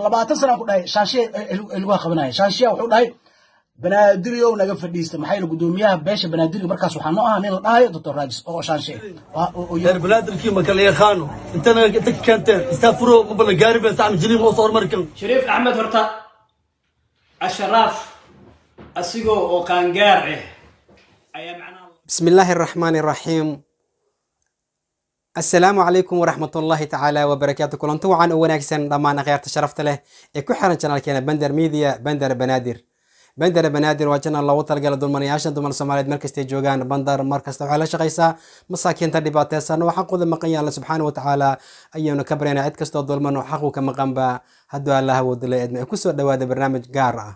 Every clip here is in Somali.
labaatan sanaan ku dhahay shaashiya lagu qabanaya shaashiya wuxuu dhahay banaadiriow naga fadhiista maxaa yeele gudoomiyaha beesha banaadiriga markaas waxaa noo ahaa nin la dhahayo doctor raajis oo shaanshe reer banaadirkii ma kala yaqaano intana inta ka keenteen istaafuro ma bala gaari been sacma jiliim oo soo hormari kan shariif axmed horta asharaaf asigoo oo qaangaar ah ayaa macnaha بسم الله الرحمن الرحيم السلام عليكم ورحمة الله تعالى وبركاته كلنت وعن وناكسن ضمان غيرت شرفت له إكو حرن channel كنا بندر ميديا بندر بنادر بندر بنادر وجنا الله وطل قال دول منياشن دول سوماليد مركز تيجوغان بندر مركز توحى شقيسا مساكين تدبات سنة وحقو ذا مقيا الله سبحانه وتعالى أيونا كبرنا عد كستو دول منو حقو كما قنبا هدو الله ودل إدنا كسو دواد برنامج قارة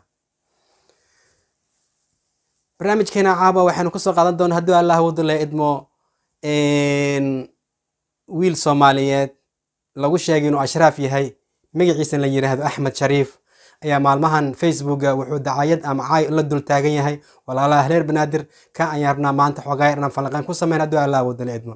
barnaamijkeena caaba waxaynu kusoo qaadan doona haddii allah wadule idmo wiil soomaaliyeed lagu sheegay inuu ashraaf yahay magaciisa la yidhaahdo axmed shariif ayaa maalmahan facebooka wuxuu dacayad ama caay la dul taagan yahay walaalaha reer banaadir ka ayaan rabnaa maanta xoogaa inaan falanqeyn ku sameyn haddii allah wadule idmo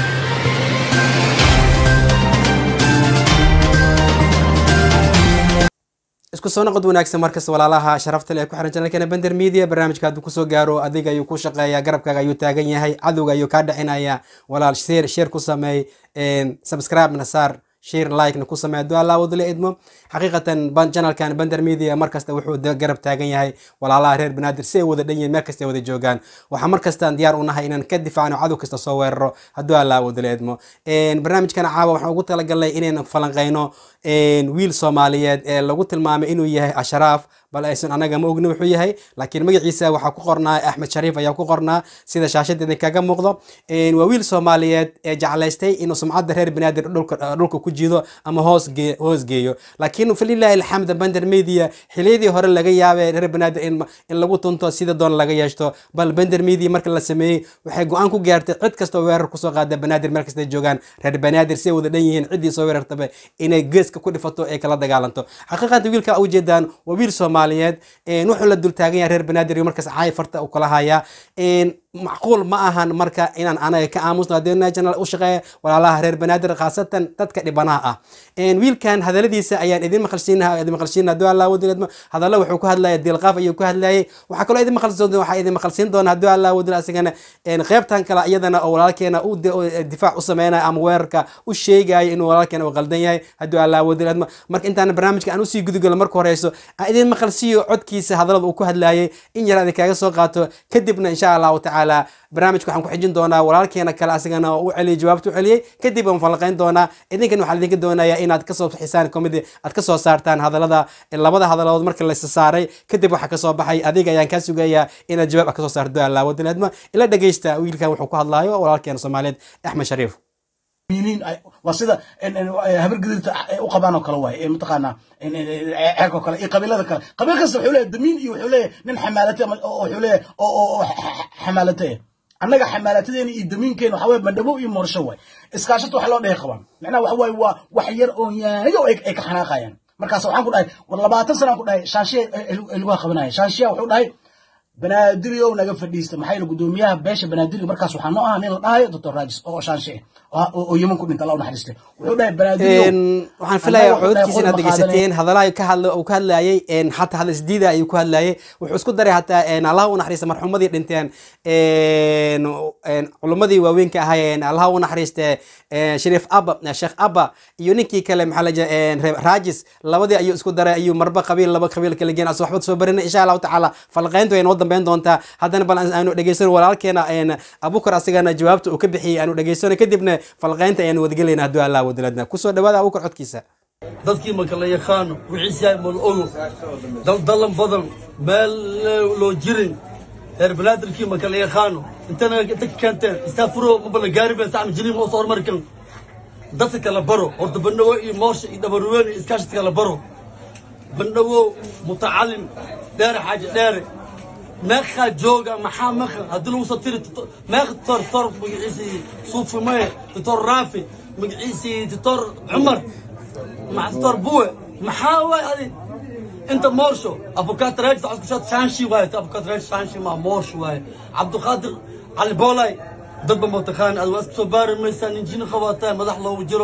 isku soo noqod wanaagsan markas walaalaha sharafta leh ku xiran channelkeena bender media barnaamijka hadduu kusoo gaaro adiga ayuu ku shaqeeyaa garabkaaga ayuu taagan yahay cadowga ayuu kaa dhexinaya walaal share share ku sameey subscribe na saar share like na ku sameey hadduu allah wadule idmo xaqiiqatan channelkan bender media markasta wuxuu garab taagan yahay walaalaha reer banaadir si ay wada dhan yihiin meel kasta ay wada joogaan waxaa markastaan diyaar u nahay inaan ka difaacno cadow kasta soo weeraro hadduu allah wadule idmo barnaamijkan caawa waxaan ugu talagalnay inaynu falanqeyno wiil soomaaliyeed ee lagu tilmaamay inuu yahay ashraaf bal aysan anaga ma ogni wuxuu yahay laakiin magaciisa waxaa ku qornaa axmed shariif ayaa ku qornaa sida shaashadeeda kaga muuqdo waa wiil soomaaliyeed ee jeclaystay inuu sumcadda reer banaadir dhulka ku jiido ama hoos hoos geeyo laakiin falilahi alxamd bender media xiliyadii hore laga yaabay reer banaadir in lagu tunto sida doon laga yeeshto bal bender media marka la sameeyey waxay go-aan ku gaartay cid kastoo weerar kusoo qaada banaadir meel kastay joogaan reer banaadir si ay wada dhan yihiin ciddii soo weerartaba inay geeska ku dhifato ee kala dagaalanto xaqiiqanta wiilka ujeedaan waa wiil soomaaliyeed wuxuu la dul taagan yahay reer banaadir markaas caay farta u kala haya macquul ma ahan marka inaan anaga ka aamusno haddii channel u shaqeeya walaalaha reer banaadir khaasatan dadka dhibanaha ah wiilkan hadaladiisa ayaan idin maqalsiinaha idin maqalsiina haddii allah wadiladmo hadallo wuxuu ku hadlaya dilqaaf ayuu ku hadlayay waxaa kaloo idin maqalsiin waxaa idin maqalsiin doona haddii allah wadil asigana qeybtan kale iyadana oo walaalkeena u difaac u sameynaya ama weerarka u sheegaya inuu walaalkeena uu qaldan yahay haddii allah wadiladmo marka intaan barnaamijka aan usii gudugalo marka horeyso aan idin maqalsiiyo codkiisa hadallada uu ku hadlayay in yar idin kaga soo qaato kadibna insha allahu tacaala barnaamijka waxaan ku xijin doonaa walaalkeena kale asagana u celiyay jawaabta u celiyey kadib aan falanqeyn doonaa idinkan waxaa idinka doonayaa inaad kasoo bixisaan comedy aad kasoo saartaan hadalada labada hadaladood marka la saaray kadib waxaa kasoo baxay adiga ayaan kaa sugayaa inaad jawaab ah kasoo saarto allah wadilaadma ila dhegeysta wiilkan wuxuu ku hadlaayo walaalkeena soomaaliyeed axmed shariif waa sida habar gadirta u qabaan oo kale waay mataqaanaa ceerka oo kale iyo qabiilada kale qabiil kasta wuxuu leeyahay damiin iyo wuxuu leeyahay nin xamaalate wuxuu leeyahay oo xamaalate annaga xamaalatadeena iyo damiinkeena waxa waye bandhabo iyo moorsho waay iskaashata waxa loo dhehe qabaan macnaha waxa waaye waa wax yar oo yaayo ay ka xanaaqayaan markaas waxaan ku dhahay war labaatan sanaan ku dhahay shaashiya lagu qabanaya shaashiya wuxuu dhahay banaadiriow naga fadhiista maxaa yeele gudoomiyaha beesha banaadiriga markaas waxaa noo ahaa nin la dhahayo doctor raajis oo shaanshe oo yeman ku dhinta allah unaxariiste wuxuu dhahay banaadiriow waxaan filayaa codkiisa inaad dhegeysateen hadalaha ka hadla uu ka hadlayay xataa hadal isdiida ayuu ku hadlayay wuxuu isku daray hataa allah u naxariista marxumadii dhinteen culummadii waaweynka ahaayeen allah u naxariiste shariif abba sheekh abba iyo ninkii kale maxaa la jira raajis labadii ayuu isku daray ayuu marba qabiil laba qabiil kala geen aso waxba soo barinay insha allahu tacaala falqeyntu ay noo dambeyn doontaa haddana bal aanu dhegeysano walaalkeena abukar asigana jawaabta uu ka bixiyey aanu dhegeysano kadibna falqeynta ayaanu wadagalayna hadduu allah wadiladna kusoo dhawaada abukar codkiisa dadkii ma kala yaqaano wixiisi yahay mal ogo daldalan badan meel loo jirin reer banaadirkii ma kala yaqaano intana inta ka keenteen istaafuro ma bala gaari been sacma jiliim oo soo hormari kan dadka kala baro horta bandhawo iyo moorsha iyo dhabaruween iyo iskaashita kala baro bandhawo mutacalim dheere xaaji dheere meeqaa jooga maxaa meeqa haddii lagu soo tiri meeqa tor tor magaciisii suufi maye titor raafi magaciisii titor cumar titor buwe maxaa waay adi انت مورشو ابو كاتريج تعرف شات شانشي واي ابو كاتريج شانشي ما مورش واي عبد القادر علي بولاي ضد متخان الواس صبار ميسان انجين خواتان مدح لو جرو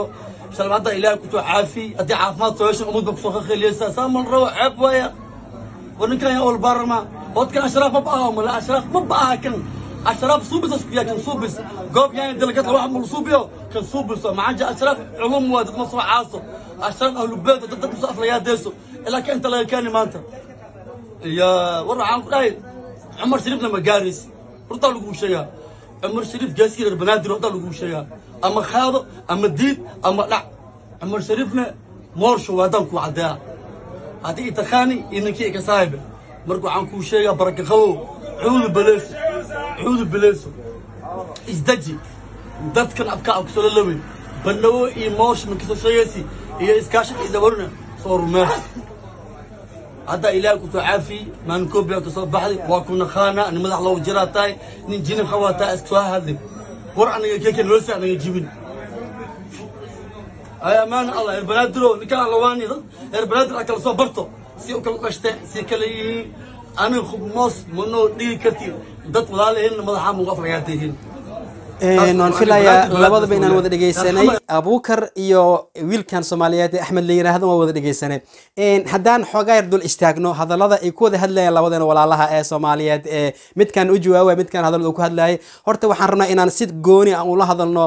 shalay hadda ilaahay kusoo caafi haddii caafimaad soo heshan ummadba kusoo khakheliyeysa saa mal rabo ceeb waaya war ninkan yaa ol baarama wadkan ashraaf ma baaha mala ashraaf ma baaha kan ashraaf suubis isku yaa kan suubis goob yaa dalgad wax mul suubiyo kan suubis macanja ashraaf culum waa dad ma soo caaso ashraaf ahlu beed dad dad musafla yaa deeso ilaa ka inta laga keeni maanta ya war waxaan ku dhahay cumar shariifna ma gaaris hortaa lagu sheegaa cumar shariif gaasiir reer banaadir hortaa lagu sheegaa ama khaado ama diid ama dhac cumar shariifna moorsho waadaan ku caddeeya haddii itakhaani iyo ninkii ika saahibe marka waxaan kuu sheegaa baraka qabow cuudu beleeso cuudu beleeso isdaji dadkan abkaa kusoo lalawey bandhawo iyo moosh makasoo sheegaysi iyo iskaashi iyo dabarina soo rumeeso hadda ilaahay kusoo caafi maalin koobiyaa kasoo baxday waa ku naqaana nin madax loogu jiraa tahay nin jinin qabaa tahay iska soo hadlay war aniga keke nolosha aniga jibin ay amaan allah reer banaadiro ninkaan allawaani reer banaadir a kala soo barto si u kala qashteen si kala yihiin aniga khubmoos manoo dhigi karti dad walaalahin madaxaa mugu aflagaatayihiin waan filayaa labadaba inaan wada dhegeysanay abuukar iyo wiilkan soomaaliyeed ee axmed la yiraahdo waan wada dhegeysanay haddaan xoogaa yar dul istaagno hadallada ay ku wada hadlayaan labadeena walaalaha ee soomaaliyeed ee midkan u jawaabay midkan hadallada uu ku hadlayay horta waxaan rabnaa inaan si gooni aan ula hadalno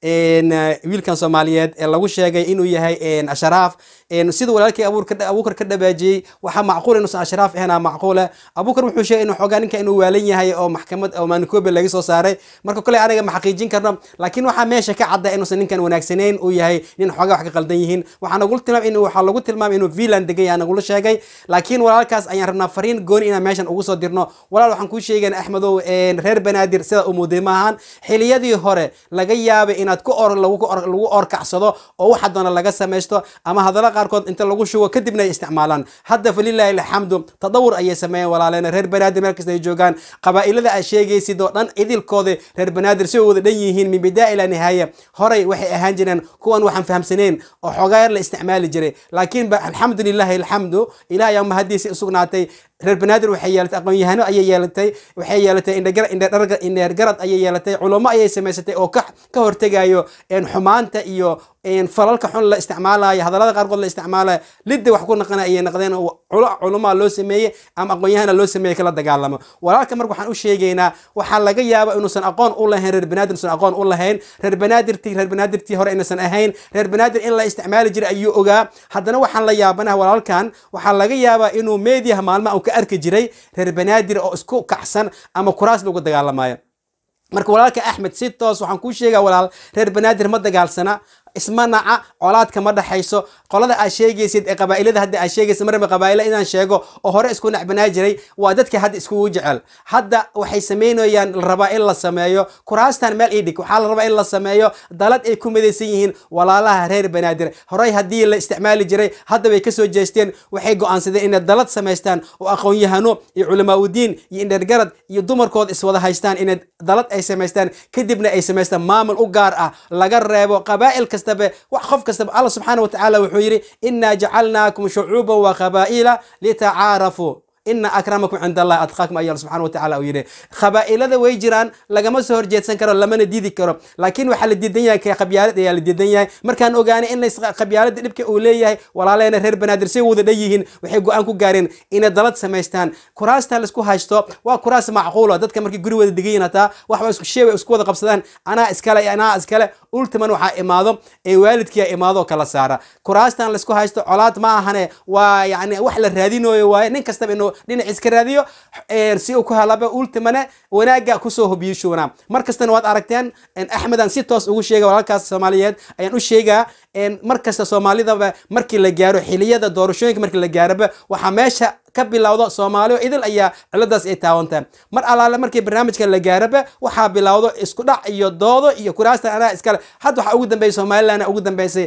wiilkan soomaaliyeed ee lagu sheegay inuu yahay asharaaf sida walaalkii abuukar ka dhabaajiyey waxaa macquul inuusan ashraaf ahayn macquule abuukar wuxuu sheegay inuu xoogaa ninka inuu waalan yahay oo maxkamad oo maanikobe laga soo saaray marka kole aniga ma xaqiijin karno laakiin waxaa meesha ka cadda inuusan ninkan wanaagsanayn uu yahay nin xoogaa wax ka qaldan yihiin waxaa nagula tilmaam in waxaa lagu tilmaamay inuu vilan degan yahay nagula sheegay laakiin walaalkaas ayaan rabnaa fariin gooni inaan meeshan ugu soo dirno walaal waxaan kuu sheegayna axmedow reer banaadir sida u muuday maahan xiliyadii hore laga yaabay inaad ku or lagu lagu orkacsado oo waxa doona laga samaysto ama hadallo qaarkood inta lagu shugo kadibna ay isticmaalaan hadda falilaahi alxamdu tadawur ayay sameeyeen walaaleena reer banaadir meel kasta ay joogaan qabaa'ilada aad sheegaysid oo dhan idilkooda reer banaadir si wada dhan yihiin min bidaa ilaa nihaaya horay waxay ahaan jireen kuwan waxaan fahamsanayn oo xoogaa yar la isticmaali jiray laakiin ba alxamdu lilahi alxamdu ilaah ayaa mahadiisi u sugnaatay reer banaadir waxay yeelatay aqoon-yahano ayay yeelatay waxay yeelatay indheergarad ayay yeelatay culamo ayay samaysatay oo ka hortegayo xumaanta iyo falalka xun la isticmaalayo hadallada qaarkood la isticmaalayo lidda wax ku naqana ayay naqdeen culamaa loo sameeyey ama aqoon-yahana loo sameeyey kala dagaalamo walaalka marka waxaan u sheegaynaa waxaa laga yaaba inuusan aqoon u lahayn reer banaadir inuusan aqoon u lahayn reer banaadirtii reer banaadirtii hore inuusan ahayn reer banaadir in la isticmaali jiray ayuu ogaa haddana waxaan la yaabanaha walaalkan waxaa laga yaabaa inuu meediyaha maalmaha uu ka arki jiray reer banaadir oo isku kacsan ama kuraas lagu dagaalamayo marka walaalka axmed si toos waxaan kuu sheegaa walaal reer banaadir ma dagaalsana isma naca colaadka ma dhaxayso qolada aad sheegaysid ee qabaa'ilada hadda aad sheegaysid marba qabaa'ila inaan sheego oo hore isku nacbanaa jiray waa dadka hadda iskugu jecel hadda waxay samaynayaan la rabaa in la sameeyo kuraastan meel ii dhig waxaa la rabaa in la sameeyo dalad ay ku midaysan yihiin walaalaha reer banaadir horey haddii la isticmaali jiray hadda bay kasoo jeesteen waxay go'aansadeen inay dalad samaystaan oo aqoon-yahano iyo culamaauddiin iyo indhergarad iyo dumarkood iswada haystaan inay dalad ay samaystaan kadibna ay samaystaan maamul u gaar ah laga reebo qabaa'il kastaba wax qof kastaba allah subxaana watacaala wuxuu yidhi inaa jacalnaakum shucuuban wa qabaa'ila litacaarafuu ina akramakum cind allahi adqaakum ayaa subxana watacala uu yidhi qabaa'ilada way jiraan lagama soo horjeedsan karo lamana diidi karo laakiin waxaa la diidan yahay ka qabyaalad ayaa la diidan yahay markaan ogaanay in qabyaalada dhibka uu leeyahay walaaleena reer banaadir say wada dhan yihiin waxay go-aan ku gaareen inay dalad samaystaan kuraasta laisku haysto waa kuraas macquula dadka markay guri wada degayin hataa waxba isku sheey way isku wada qabsadaan anaa iskale anaa iskale ultiman waxaa imaado ee waalidkiia imaado kala saara kuraastan laisku haysto colaad ma ahane waa yani wax la raadinayo waaye nin kastaba inuu dhinac iska raadiyo si uu ku helaba ultimane wanaaga kusoo hobiyishuuna mar kastana waad aragteen axmedan si toos ugu sheega walaalkaas soomaaliyeed ayaan u sheegaa mar kasta soomaalidaba markii la gaaro xiliyada doorashooyinka markii la gaaroba waxaa meesha ka bilowdo soomaali oo idil ayaa ciladaas ay taawantahay mar alaale markii barnaamijka la gaaraba waxaa bilowdo isku dhac iyo doodo iyo kuraasta anaa iskale hadda waxaa ugu dambeeyay somaliland ugu dambeysay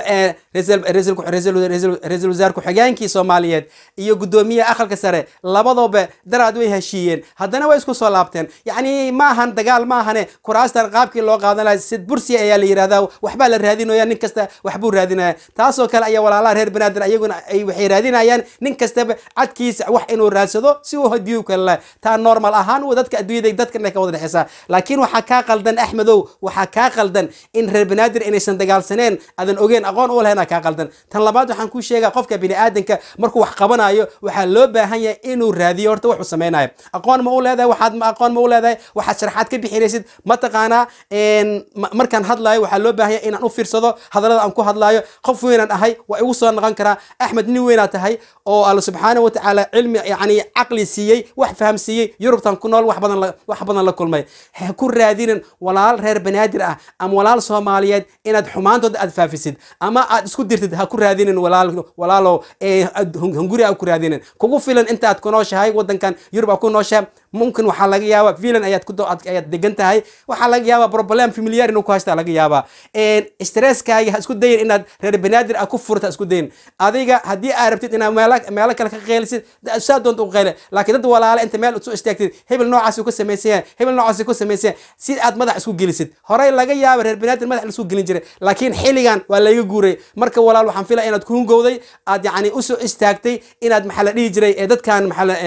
ra-iisul wasaar ku-xigeenkii soomaaliyeed iyo guddoomiyaha aqalka sare labadooba daraad way heshiiyeen haddana way isku soo laabteen yacni ma ahan dagaal ma ahane kuraastan qaabkii loo qaadan lahay sid bursi ayaa la yidhahdaa waxbaa la raadinaya nin kasta waxbuu raadinaya taasoo kale ayaa walaalaha reer banaadir ayaguna ay waxay raadinayaan nin kastaba xadkiisa wax inuu raadsado si uu hadiyu kale lahay taa normal ahaan w dadka adduunyada dadkan ay ka wada dhexeysaa laakiin waxaa kaa qaldan axmedow waxaa kaa qaldan in reer banaadir inaysan dagaalsaneen aadan ogeen aqoon u lahayn kaa qaldan tan labaad waxaan kuu sheegaa qofka biniaadanka markuu wax qabanayo waxaa loo baahan yahay inuu raadiyo horta wuxuu samaynayo aqoon ma u leedahay waxaad aqoon ma u leedahay waxaad sharaxaad ka bixinaysid mataqaanaa markaan hadlayo waxaa loo baahan yahay inaan u fiirsado hadallada aan ku hadlaayo qof weynaan ahay waa igu soo noqon karaa axmed nin weynaa tahay oo alla subxaana wa tacaala cilmi yani caqli siiyey wax faham siiyey yurubtan ku nool wax badan wax badan la kulmay ha ku raadinin walaal reer banaadir ah ama walaal soomaaliyeed inaad xumaantooda aad faafisid ama aad isku dirtid ha ku raadinin walaal walaalow hunguri ha ku raadinin kugu filan intaad ku nooshahay wadankan yurub aad ku nooshahay mumkin waxaa laga yaabaa vilan ayaad ku ayaad degan tahay waxaa laga yaabaa problem familiar inuu ku haysta laga yaabaa stresskaaga ha isku dayin inaad reer banaadir ah ku furta isku dayin adiga haddii aad rabtid inaad meelo meelo kale ka qeylisid saa doonta u qeyle laakiin dad walaale inta meel soo istaagtid hebel noocaasi ku samaysan hebel noocaasi ku samaysan si aad madax isku gelisid horey laga yaaba reer banaadir madax laisku gelin jiray laakiin xilligan waa layga guuray marka walaal waxaan filaya inaad ku hungowday aad yacni usoo istaagtay inaad maxaa la dhihi jiray ee dadkan maxaa la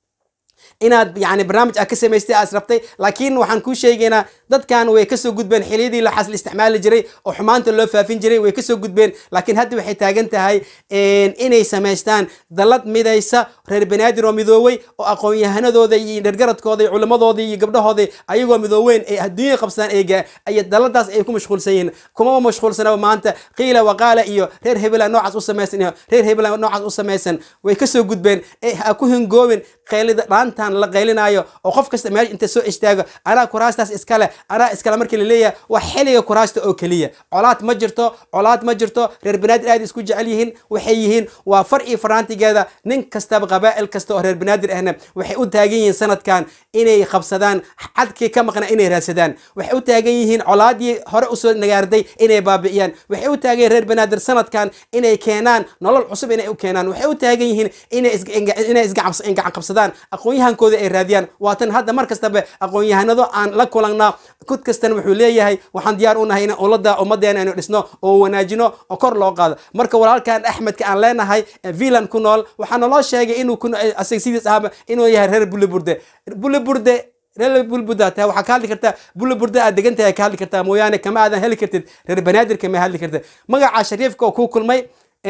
inaad yani barnaamij aad ka samaystay aad rabtay laakiin waxaan kuu sheegaynaa dadkan way kasoo gudbeen xiliyadii laxaas la isticmaali jiray oo xumaanta loo faafin jiray way kasoo gudbeen laakiin hadda waxay taagan tahay inay samaystaan dallad midaysa reer banaadir oo midoowey oo aqoon-yahanadooda iyo dhergaradkooda iyo culimmadooda iyo gabdhahooda ayagoo midooweyn ay adduunya qabsadaan eega ay dalladaas ay ku mashquulsan yihiin kumama mashquulsanaba maanta qiila waqaala iyo reer hebela noocaas u samaysan iyo reer hebela noocaas u samaysan way kasoo gudbeen ha ku hingoobin qeylida dhaanta la qaylinaayo oo qof kasta meesha inta soo istaago anaa kuraastaas iskale anaa iskale markii laleeyahay waa xiliga kuraasta oo keliya colaad ma jirto colaad ma jirto reer banaadir aad isku jecel yihiin waxay yihiin waa far iyo faraantigeeda nin kastaba qabaa'il kasta oo reer banaadir ahna waxay u taagan yihiin sanadkan inay qabsadaan cadkii ka maqna inay raadsadaan waxay u taagan yihiin colaadii hore usoo nagaarday inay baabi'iyaan waxay u taagan yihiin reer banaadir sanadkan inay keenaan nolol cusub inay u keenaan waxay u taagan yihiin inay isgacan qabsadaan aqoonyahan kooda ay raadiyaan waatan hadda mar kastaba aqoon-yahanado aan la kulanna kud kastana wuxuu leeyahay waxaan diyaar u nahay in ulada ummadeena aynu dhisno oo wanaajino oo kor loo qaado marka walaalkan axmedka aan leenahay vilan ku nool waxaa naloo sheegay inuu asag sidiis ahaba inuu yahay reer buliburde buliburde reer bulbuda tahay waxaa ka hadli kartaa buliburde aad degan tahay ka hadli kartaa mooyaane kama aadan heli kartid reer banaadir kama hadli kartid magaca shariifka oo ku kulmay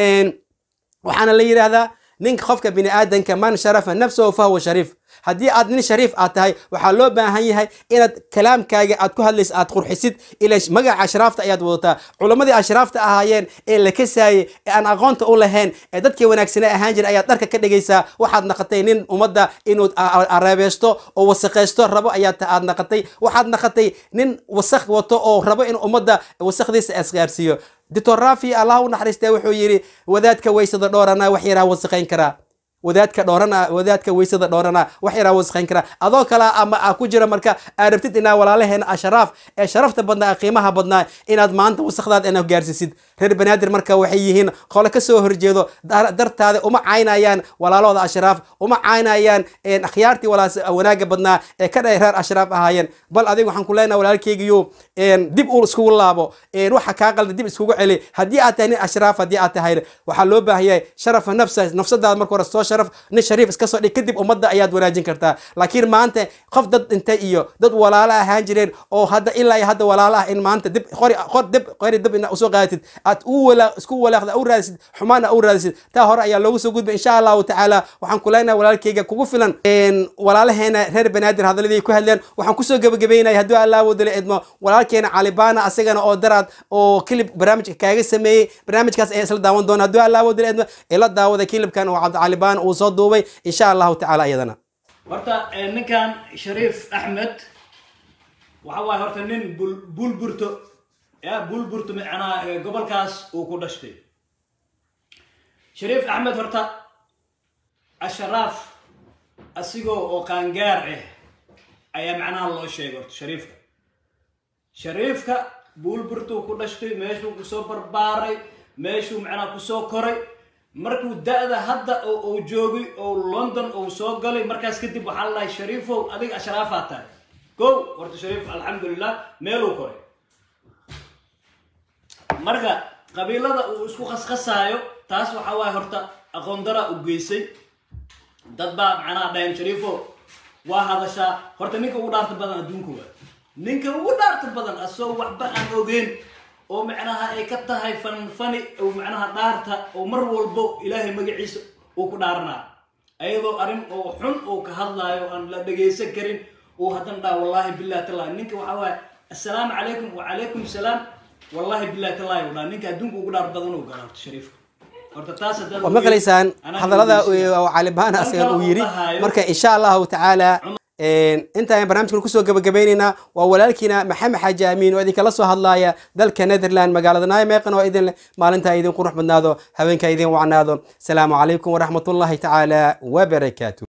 waxaana la yidhaahdaa ninka qofka bini aadanka man sharafa nafsahu fahuwa shariif haddii aad nin shariif aad tahay waxaa loo baahan yahay inaad kalaamkaaga aad ku hadlaysa aad qurxisid ila magaca ashraafta ayaad wadataa culammadii ashraafta ahaayeen ee la kasaayey ee aan aqoonta u lahayn ee dadkii wanaagsane ahaan jira ayaad dharka ka dhigaysaa waxaad naqatay nin ummadda inuu areebeysto oo wasaqaysto rabo ayaad aad naqatay waxaad naqatay nin wasaq wato oo rabo in ummadda wasaqdiisa asgaarsiiyo doctor rafi allah u naxariistee wuxuu yidhi wadaadka weysada dhoorana wax yaraa wasaqayn karaa wadaadka dhoorana wadaadka weysada dhoorana wax yaraa wasaqayn karaa adoo kale ama a ku jira marka aad rabtid inaa walaalaheena ashraaf ee sharafta badnaa qiimaha badnaa inaad maanta wasaqdaad ina gaarsiisid reer banaadir marka waxay yihiin qole kasoo horjeedo dartaada uma caynayaan walaalooda ashraaf uma caynayaan akhyaartii wanaaga badnaa ee ka dhahay reer ashraaf ahaayeen bal adiga waxaan ku leenaha walaalkeygiyo dib uu iskugu laabo waxa kaa qalda dib iskugu celi haddii aad tahay nin ashraaf haddii aad tahay waxaa loo baahan yahay sharafa nafsa nafsadaada marka hore soo sharaf nin shariif iska soo dhig kadib ummadda ayaad wanaajin kartaa laakiin maanta qof dad dhintay iyo dad walaalo ahaan jireen oo hadda ilaa iyo hadda walaalo ah in maanta dib qori qor dib qori dib ina usoo qaadatid aad u wala isku walaaqda u raadisid xumaana u raadisid taa hore ayaa loogu soo gudbay insha allahu tacaala waxaan ku leenahay walaalkeyga kugu filan walaalaheena reer banaadir hadaladii ku hadleen waxaan kusoo gebagabeynaya haddii allah wadala idmo walaalkeena calibaana asagana oo daraad oo kilib barnaamijka kaaga sameeyey barnaamijkaas ayaa isla daawan doona haddii allah wadala idmo ila daawada kilibkan oo cabdicalibaan uu soo duubay insha allahu tacaala iyadana horta ninkan shariif axmed waxa waaye horta nin bul bulburto ya bulburto macnaa gobolkaas uu ku dhashtay shariif axmed horta asharaaf asigoo oo qaangaar ah ayaa macnaha loo sheegay horta shariifka shariifka bulburtuu ku dhashtay meeshuu kusoo barbaaray meeshuu macnaha kusoo koray markuu da-da hadda uu joogay oo london uu soo galay markaas kadib waxaa la dhahay shariifow adiga ashraafaad tahay kow horta shariif alxamdulilah meeluu koray marka qabiilada uu isku khaskhasaayo taas waxaa waaye horta aqoon dara u geysay dad baa macnaha dhahan shariifo waa hadashaa horta ninka ugu dhaarta badan adduunka waa ninka ugu dhaarta badan asoo waxba aan ogeyn oo macnaha ay ka tahay fanfani oo macnaha dhaarta oo mar walbo ilaahay magaciisa uu ku dhaaranaa ayadoo arrin oo xun oo ka hadlaayo aan la dhegaysan karin oo haddana dhaa wallahi billahi tallahi ninka waxaa waaye assalaamu calaykum wacalaykum salaam wallahi billahi tallahi u dhaa ninka adduunka ugu dhaar badan uu gala horta shariifka horta taas haddaad waa maqlaysaan anaa hadallada dhegeysiyo. oo calibaana Tan asigan kale uu uu yidhi dhahayo- marka insha allahu tacaala intaan barnaamijkan kusoo gabagabaynaynaa waa walaalkiina maxamed xaaji amiin oo idinkala soo hadlaaya dalka netherland magaalada naimeqan oo idin leh maalintaa idin qurux badnaado habeenkaa idin wacnaado asalaamu calaykum waraxmatullahi tacaala wabarakaatu